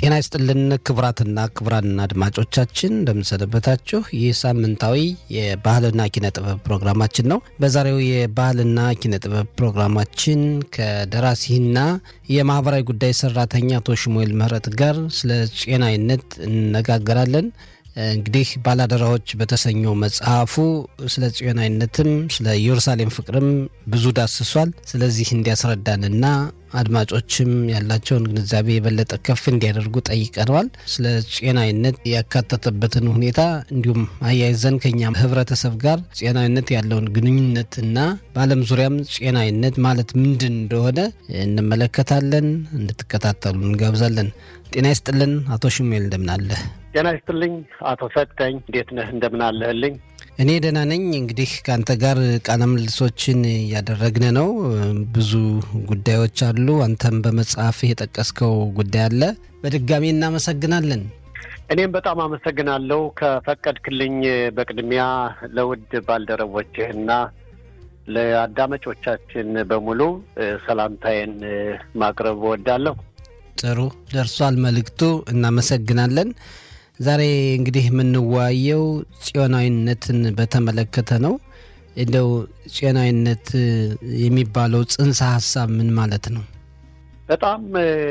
ጤና ይስጥልን ክቡራትና ክቡራን አድማጮቻችን እንደምንሰነበታችሁ። ይህ ሳምንታዊ የባህልና ኪነ ጥበብ ፕሮግራማችን ነው። በዛሬው የባህልና ኪነ ጥበብ ፕሮግራማችን ከደራሲና የማህበራዊ ጉዳይ ሰራተኛ አቶ ሽሙኤል ምህረት ጋር ስለ ጤናዊነት እንነጋገራለን። እንግዲህ ባላደራዎች በተሰኘው መጽሐፉ ስለ ጽዮናዊነትም ስለ ኢየሩሳሌም ፍቅርም ብዙ ዳስሷል። ስለዚህ እንዲያስረዳንና አድማጮችም ያላቸውን ግንዛቤ የበለጠ ከፍ እንዲያደርጉ ጠይቀነዋል። ስለ ጤናዊነት ያካተተበትን ሁኔታ እንዲሁም አያይዘን ከኛ ህብረተሰብ ጋር ጤናዊነት ያለውን ግንኙነትና በዓለም ዙሪያም ጤናዊነት ማለት ምንድን እንደሆነ እንመለከታለን። እንድትከታተሉ እንጋብዛለን። ጤና ይስጥልን አቶ ሽሙኤል እንደምናለህ? ጤና ይስጥልኝ አቶ ሰጠኝ እንዴት ነህ? እንደምናለህልኝ? እኔ ደህና ነኝ። እንግዲህ ከአንተ ጋር ቃለ ምልልሶችን እያደረግን ነው። ብዙ ጉዳዮች አሉ። አንተም በመጽሐፍ የጠቀስከው ጉዳይ አለ። በድጋሚ እናመሰግናለን። እኔም በጣም አመሰግናለሁ ከፈቀድክልኝ። በቅድሚያ ለውድ ባልደረቦችህና ለአዳማጮቻችን በሙሉ ሰላምታዬን ማቅረብ እወዳለሁ። ጥሩ ደርሷል መልእክቱ። እናመሰግናለን። ዛሬ እንግዲህ የምንወያየው ጽዮናዊነትን በተመለከተ ነው። እንደው ጽዮናዊነት የሚባለው ጽንሰ ሀሳብ ምን ማለት ነው? በጣም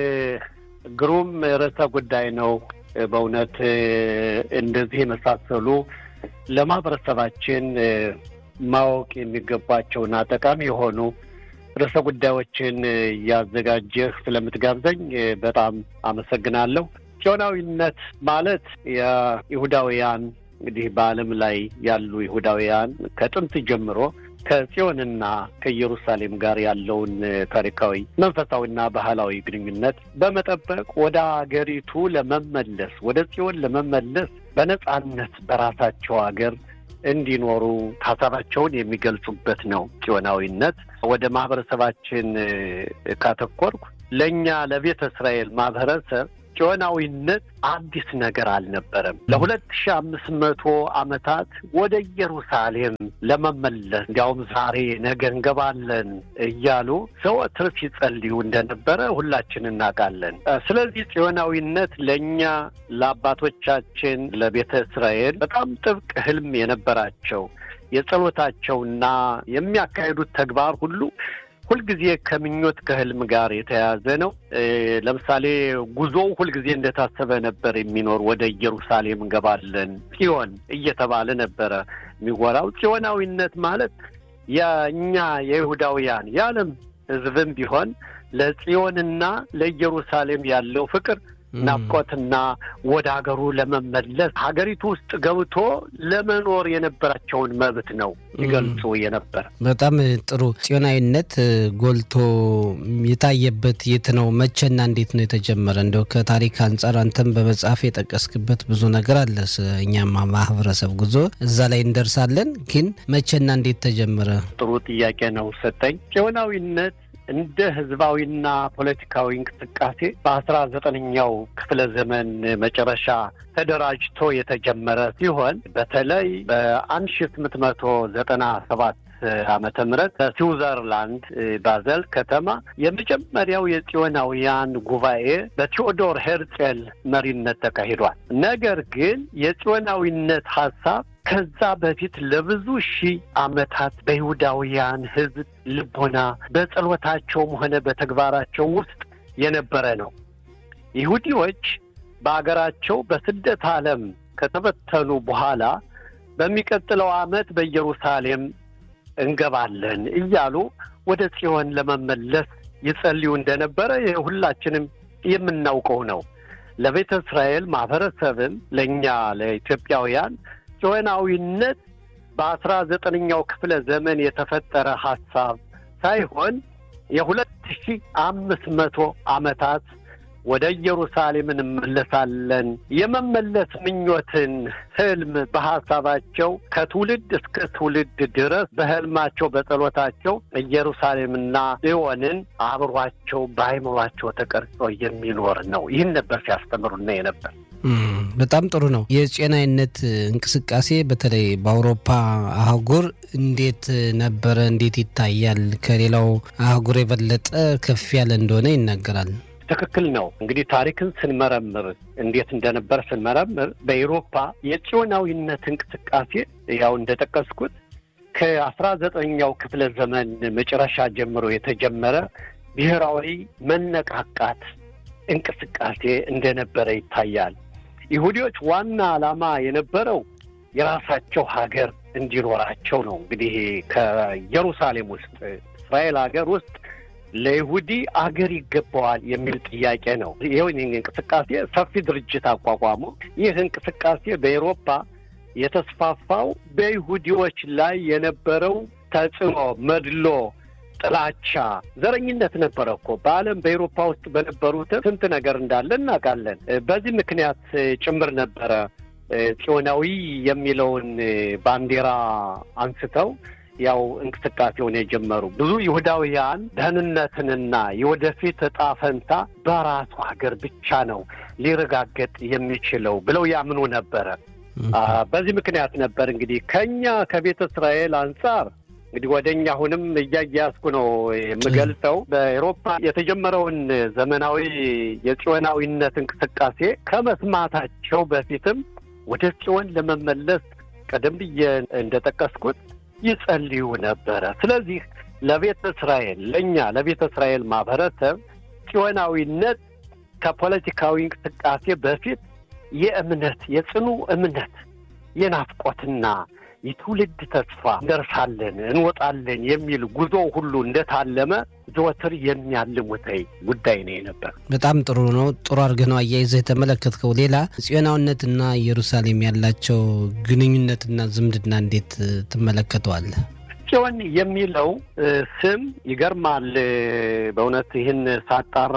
ግሩም ርዕሰ ጉዳይ ነው። በእውነት እንደዚህ የመሳሰሉ ለማህበረሰባችን ማወቅ የሚገባቸውና ጠቃሚ የሆኑ ርዕሰ ጉዳዮችን እያዘጋጀህ ስለምትጋብዘኝ በጣም አመሰግናለሁ። ጽዮናዊነት ማለት የይሁዳውያን እንግዲህ በዓለም ላይ ያሉ ይሁዳውያን ከጥንት ጀምሮ ከጽዮንና ከኢየሩሳሌም ጋር ያለውን ታሪካዊ መንፈሳዊና ባህላዊ ግንኙነት በመጠበቅ ወደ አገሪቱ ለመመለስ ወደ ጽዮን ለመመለስ በነጻነት በራሳቸው ሀገር እንዲኖሩ ሀሳባቸውን የሚገልጹበት ነው ጽዮናዊነት። ወደ ማህበረሰባችን ካተኮርኩ ለእኛ ለቤተ እስራኤል ማህበረሰብ ጽዮናዊነት አዲስ ነገር አልነበረም። ለሁለት ሺ አምስት መቶ ዓመታት ወደ ኢየሩሳሌም ለመመለስ እንዲያውም ዛሬ ነገ እንገባለን እያሉ ዘወትር ሲጸልዩ እንደነበረ ሁላችን እናውቃለን። ስለዚህ ጽዮናዊነት ለእኛ ለአባቶቻችን ለቤተ እስራኤል በጣም ጥብቅ ህልም የነበራቸው የጸሎታቸውና የሚያካሂዱት ተግባር ሁሉ ሁልጊዜ ከምኞት ከህልም ጋር የተያያዘ ነው። ለምሳሌ ጉዞው ሁልጊዜ እንደታሰበ ነበር የሚኖር ወደ ኢየሩሳሌም እንገባለን ጽዮን እየተባለ ነበረ የሚወራው። ጽዮናዊነት ማለት የእኛ የይሁዳውያን የዓለም ህዝብም ቢሆን ለጽዮንና ለኢየሩሳሌም ያለው ፍቅር ናፍቆትና ወደ ሀገሩ ለመመለስ ሀገሪቱ ውስጥ ገብቶ ለመኖር የነበራቸውን መብት ነው ይገልጹ የነበር። በጣም ጥሩ። ጽዮናዊነት ጎልቶ የታየበት የት ነው? መቼና እንዴት ነው የተጀመረ? እንደው ከታሪክ አንጻር አንተም በመጽሐፍ የጠቀስክበት ብዙ ነገር አለ። እኛም ማህበረሰብ ጉዞ እዛ ላይ እንደርሳለን። ግን መቼና እንዴት ተጀመረ? ጥሩ ጥያቄ ነው ሰጠኝ። ጽዮናዊነት እንደ ህዝባዊና ፖለቲካዊ እንቅስቃሴ በአስራ ዘጠነኛው ክፍለ ዘመን መጨረሻ ተደራጅቶ የተጀመረ ሲሆን በተለይ በአንድ ሺ ስምንት መቶ ዘጠና ሰባት ዓመተ ምህረት በስዊዘርላንድ ባዘል ከተማ የመጀመሪያው የጽዮናውያን ጉባኤ በቴዎዶር ሄርጼል መሪነት ተካሂዷል። ነገር ግን የጽዮናዊነት ሀሳብ ከዛ በፊት ለብዙ ሺህ ዓመታት በይሁዳውያን ህዝብ ልቦና በጸሎታቸውም ሆነ በተግባራቸው ውስጥ የነበረ ነው። ይሁዲዎች በአገራቸው በስደት ዓለም ከተበተኑ በኋላ በሚቀጥለው ዓመት በኢየሩሳሌም እንገባለን እያሉ ወደ ጽዮን ለመመለስ ይጸልዩ እንደነበረ ሁላችንም የምናውቀው ነው። ለቤተ እስራኤል ማህበረሰብም ለእኛ ለኢትዮጵያውያን ጽዮናዊነት በአስራ ዘጠነኛው ክፍለ ዘመን የተፈጠረ ሀሳብ ሳይሆን የሁለት ሺህ አምስት መቶ ዓመታት ወደ ኢየሩሳሌም እንመለሳለን የመመለስ ምኞትን ህልም በሀሳባቸው ከትውልድ እስከ ትውልድ ድረስ በህልማቸው በጸሎታቸው ኢየሩሳሌምና ጽዮንን አብሯቸው በአይምሯቸው ተቀርጾ የሚኖር ነው። ይህን ነበር ሲያስተምሩና የነበር። በጣም ጥሩ ነው። የጤናዊነት እንቅስቃሴ በተለይ በአውሮፓ አህጉር እንዴት ነበረ? እንዴት ይታያል? ከሌላው አህጉር የበለጠ ከፍ ያለ እንደሆነ ይናገራል። ትክክል ነው። እንግዲህ ታሪክን ስንመረምር እንዴት እንደነበር ስንመረምር በኤሮፓ የጽዮናዊነት እንቅስቃሴ ያው እንደጠቀስኩት ከአስራ ዘጠነኛው ክፍለ ዘመን መጨረሻ ጀምሮ የተጀመረ ብሔራዊ መነቃቃት እንቅስቃሴ እንደነበረ ይታያል። ይሁዲዎች ዋና ዓላማ የነበረው የራሳቸው ሀገር እንዲኖራቸው ነው። እንግዲህ ከኢየሩሳሌም ውስጥ እስራኤል ሀገር ውስጥ ለይሁዲ አገር ይገባዋል የሚል ጥያቄ ነው። ይህ እንቅስቃሴ ሰፊ ድርጅት አቋቋሙ። ይህ እንቅስቃሴ በኤሮፓ የተስፋፋው በይሁዲዎች ላይ የነበረው ተጽዕኖ፣ መድሎ፣ ጥላቻ፣ ዘረኝነት ነበረ እኮ በዓለም በኤሮፓ ውስጥ በነበሩትም ስንት ነገር እንዳለ እናውቃለን። በዚህ ምክንያት ጭምር ነበረ ጽዮናዊ የሚለውን ባንዲራ አንስተው ያው እንቅስቃሴውን የጀመሩ ብዙ ይሁዳውያን ደህንነትንና የወደፊት እጣ ፈንታ በራሱ ሀገር ብቻ ነው ሊረጋገጥ የሚችለው ብለው ያምኑ ነበረ። በዚህ ምክንያት ነበር እንግዲህ ከኛ ከቤተ እስራኤል አንጻር እንግዲህ ወደ እኛ አሁንም እያያዝኩ ነው የምገልጸው። በኤሮፓ የተጀመረውን ዘመናዊ የጽዮናዊነት እንቅስቃሴ ከመስማታቸው በፊትም ወደ ጽዮን ለመመለስ ቀደም ብዬ እንደጠቀስኩት ይጸልዩ ነበረ። ስለዚህ ለቤተ እስራኤል ለእኛ ለቤተ እስራኤል ማህበረሰብ ጽዮናዊነት ከፖለቲካዊ እንቅስቃሴ በፊት የእምነት የጽኑ እምነት የናፍቆትና የትውልድ ተስፋ እንደርሳለን እንወጣለን የሚል ጉዞ ሁሉ እንደታለመ ዘወትር የሚያልሙተኝ ጉዳይ ነው የነበር። በጣም ጥሩ ነው። ጥሩ አድርገህ ነው አያይዘህ የተመለከትከው። ሌላ ጽዮናዊነትና ኢየሩሳሌም ያላቸው ግንኙነትና ዝምድና እንዴት ትመለከተዋለህ? ጽዮን የሚለው ስም ይገርማል። በእውነት ይህን ሳጣራ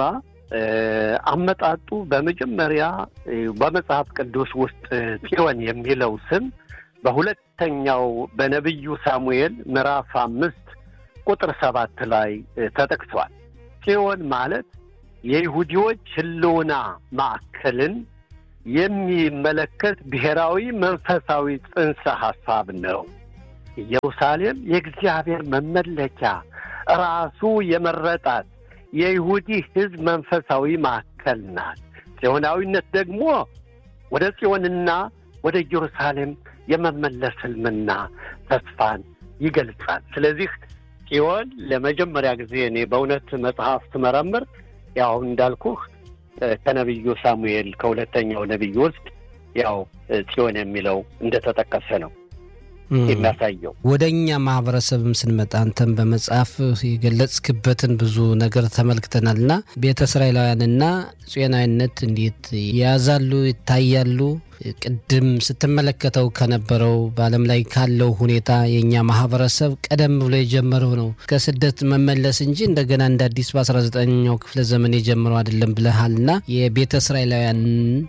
አመጣጡ በመጀመሪያ በመጽሐፍ ቅዱስ ውስጥ ጽዮን የሚለው ስም በሁለተኛው በነቢዩ ሳሙኤል ምዕራፍ አምስት ቁጥር ሰባት ላይ ተጠቅሷል። ጽዮን ማለት የይሁዲዎች ሕልውና ማዕከልን የሚመለከት ብሔራዊ መንፈሳዊ ጽንሰ ሐሳብ ነው። ኢየሩሳሌም የእግዚአብሔር መመለኪያ ራሱ የመረጣት የይሁዲ ሕዝብ መንፈሳዊ ማዕከል ናት። ጽዮናዊነት ደግሞ ወደ ጽዮንና ወደ ኢየሩሳሌም የመመለስ ህልምና ተስፋን ይገልጻል። ስለዚህ ጽዮን ለመጀመሪያ ጊዜ እኔ በእውነት መጽሐፍ ስመረምር ያው እንዳልኩህ ከነቢዩ ሳሙኤል ከሁለተኛው ነቢይ ውስጥ ያው ጽዮን የሚለው እንደተጠቀሰ ነው የሚያሳየው። ወደ እኛ ማህበረሰብም ስንመጣ አንተም በመጽሐፍ የገለጽክበትን ብዙ ነገር ተመልክተናልና ቤተ እስራኤላውያንና ጽዮናዊነት እንዴት ያዛሉ ይታያሉ? ቅድም ስትመለከተው ከነበረው በዓለም ላይ ካለው ሁኔታ የእኛ ማህበረሰብ ቀደም ብሎ የጀመረው ነው ከስደት መመለስ እንጂ እንደገና እንደ አዲስ በ19ኛው ክፍለ ዘመን የጀመረው አይደለም ብለሃልና የቤተ እስራኤላውያን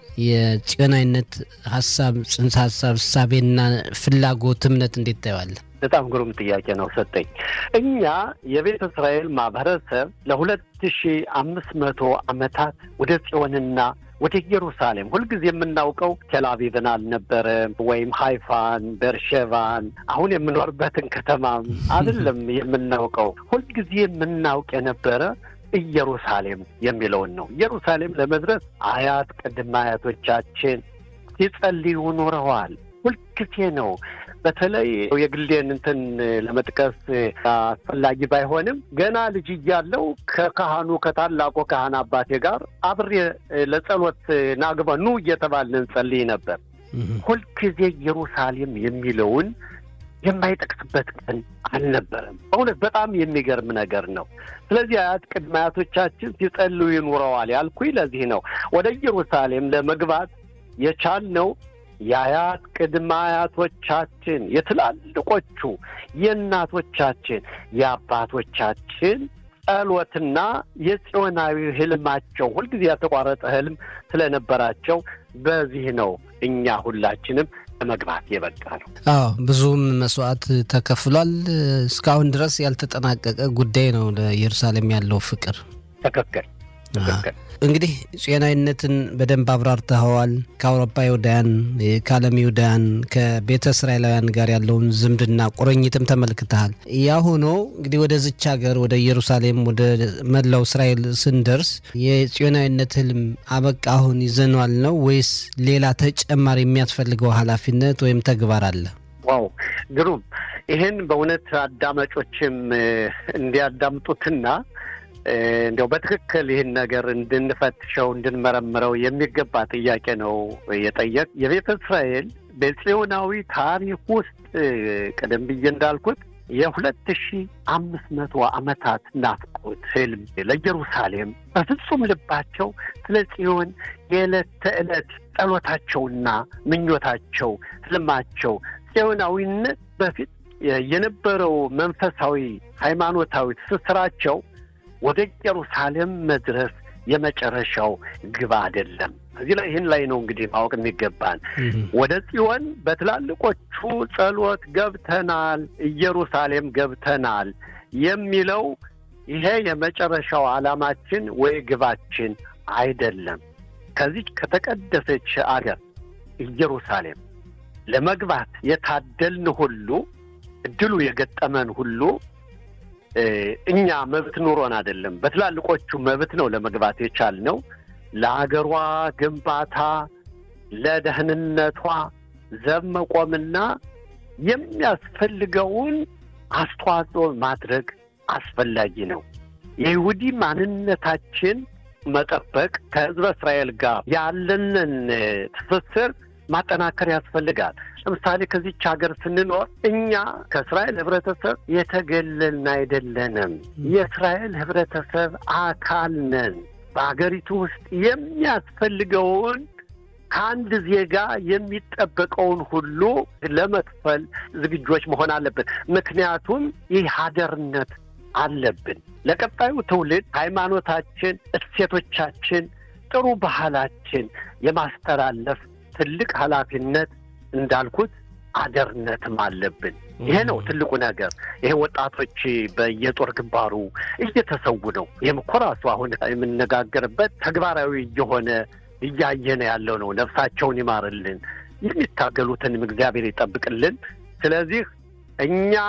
የጽዮናዊነት ሀሳብ ጽንሰ ሀሳብ እሳቤና ፍላጎት እምነት እንዴት ታየዋለህ? በጣም ግሩም ጥያቄ ነው ሰጠኝ። እኛ የቤተ እስራኤል ማህበረሰብ ለሁለት ሺ አምስት መቶ ዓመታት ወደ ጽዮንና ወደ ኢየሩሳሌም ሁልጊዜ የምናውቀው ቴልአቪቭን አልነበረም፣ ወይም ሃይፋን፣ ቤርሼቫን አሁን የምኖርበትን ከተማም አይደለም የምናውቀው። ሁልጊዜ የምናውቅ የነበረ ኢየሩሳሌም የሚለውን ነው። ኢየሩሳሌም ለመድረስ አያት ቅድመ አያቶቻችን ሲጸልዩ ኖረዋል። ሁልጊዜ ነው። በተለይ የግሌን እንትን ለመጥቀስ አስፈላጊ ባይሆንም ገና ልጅ እያለው ከካህኑ ከታላቁ ካህን አባቴ ጋር አብሬ ለጸሎት ናግባ ኑ እየተባልን እንጸልይ ነበር። ሁልጊዜ ኢየሩሳሌም የሚለውን የማይጠቅስበት ቀን አልነበረም። በእውነት በጣም የሚገርም ነገር ነው። ስለዚህ አያት ቅድመ አያቶቻችን ሲጸልዩ ይኑረዋል ያልኩኝ ለዚህ ነው። ወደ ኢየሩሳሌም ለመግባት የቻልነው የአያት ቅድመ አያቶቻችን የትላልቆቹ የእናቶቻችን የአባቶቻችን ጸሎትና የጽዮናዊ ህልማቸው ሁልጊዜ ያልተቋረጠ ህልም ስለነበራቸው በዚህ ነው እኛ ሁላችንም ለመግባት የበቃ ነው። አዎ ብዙም መስዋዕት ተከፍሏል። እስካሁን ድረስ ያልተጠናቀቀ ጉዳይ ነው ለኢየሩሳሌም ያለው ፍቅር። ትክክል ትክክል። እንግዲህ ጽዮናዊነትን በደንብ አብራርተኸዋል። ከአውሮፓ ይሁዳያን፣ ከዓለም ይሁዳያን፣ ከቤተ እስራኤላውያን ጋር ያለውን ዝምድና ቁርኝትም ተመልክተሃል። ያ ሆኖ እንግዲህ ወደዚች ሀገር ወደ ኢየሩሳሌም ወደ መላው እስራኤል ስንደርስ የጽዮናዊነት ህልም አበቃ አሁን ይዘኗል ነው ወይስ ሌላ ተጨማሪ የሚያስፈልገው ኃላፊነት ወይም ተግባር አለ? ዋው ግሩም! ይህን በእውነት አዳማጮችም እንዲያዳምጡትና እንዲያው በትክክል ይህን ነገር እንድንፈትሸው እንድንመረምረው የሚገባ ጥያቄ ነው የጠየቅ የቤተ እስራኤል በጽዮናዊ ታሪክ ውስጥ ቀደም ብዬ እንዳልኩት የሁለት ሺ አምስት መቶ ዓመታት ናፍቆት ህልም ለኢየሩሳሌም በፍጹም ልባቸው ስለ ጽዮን የዕለት ተዕለት ጸሎታቸውና ምኞታቸው ህልማቸው ጽዮናዊነት በፊት የነበረው መንፈሳዊ ሃይማኖታዊ ትስስራቸው ወደ ኢየሩሳሌም መድረስ የመጨረሻው ግብ አይደለም። እዚህ ላይ ይህን ላይ ነው እንግዲህ ማወቅ የሚገባን። ወደ ጽዮን በትላልቆቹ ጸሎት ገብተናል፣ ኢየሩሳሌም ገብተናል የሚለው ይሄ የመጨረሻው ዓላማችን ወይ ግባችን አይደለም። ከዚች ከተቀደሰች አገር ኢየሩሳሌም ለመግባት የታደልን ሁሉ እድሉ የገጠመን ሁሉ እኛ መብት ኑሮን አይደለም። በትላልቆቹ መብት ነው ለመግባት የቻልነው። ለአገሯ ግንባታ፣ ለደህንነቷ ዘብ መቆምና የሚያስፈልገውን አስተዋጽኦ ማድረግ አስፈላጊ ነው። የይሁዲ ማንነታችን መጠበቅ ከሕዝበ እስራኤል ጋር ያለንን ትስስር ማጠናከር ያስፈልጋል። ለምሳሌ ከዚች ሀገር ስንኖር እኛ ከእስራኤል ህብረተሰብ የተገለልን አይደለንም። የእስራኤል ህብረተሰብ አካል ነን። በሀገሪቱ ውስጥ የሚያስፈልገውን ከአንድ ዜጋ የሚጠበቀውን ሁሉ ለመክፈል ዝግጆች መሆን አለብን። ምክንያቱም ይህ ሀደርነት አለብን። ለቀጣዩ ትውልድ ሃይማኖታችን፣ እሴቶቻችን፣ ጥሩ ባህላችን የማስተላለፍ ትልቅ ኃላፊነት እንዳልኩት አደርነትም አለብን። ይሄ ነው ትልቁ ነገር። ይሄ ወጣቶች በየጦር ግንባሩ እየተሰዉ ነው። ይህም እኮ ራሱ አሁን የምነጋገርበት ተግባራዊ እየሆነ እያየነ ያለው ነው። ነፍሳቸውን ይማርልን፣ የሚታገሉትንም እግዚአብሔር ይጠብቅልን። ስለዚህ እኛ